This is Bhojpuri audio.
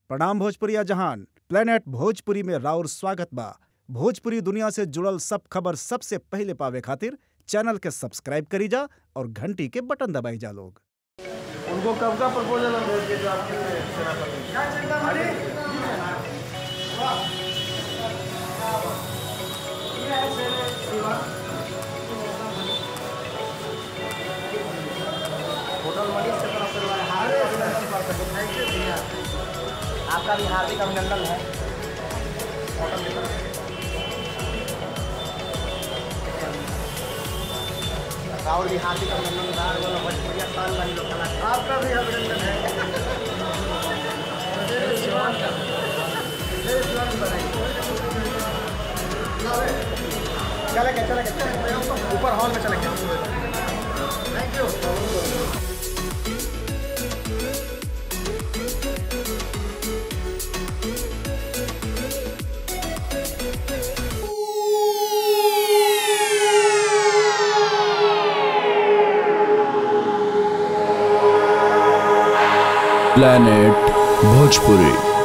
प्रणाम भोजपुरिया जहान प्लेनेट भोजपुरी में राउर स्वागत बा भोजपुरी दुनिया से जुड़ल सब खबर सबसे पहिले पावे खातिर चैनल के सब्सक्राइब करी जा और घंटी के बटन दबाई जा लोग उनको कब का प्रपोजल हम भेज दिए जो आपके सेनापति होटल मनीष से तरफ से हार्दिक अभिनंदन करते हैं थैंक यू भैया आपका भी हार्दिक अभिनंदन है होटल की तरफ से राहुल भी हार्दिक अभिनंदन दार बोलो भोजपुरिया साल वाली लोग कलाकार आपका भी अभिनंदन है मेरे शिवान का मेरे शिवान की बधाई चले गए चले गए चले गए ऊपर हॉल में चले गए थैंक यू planet bhojpuri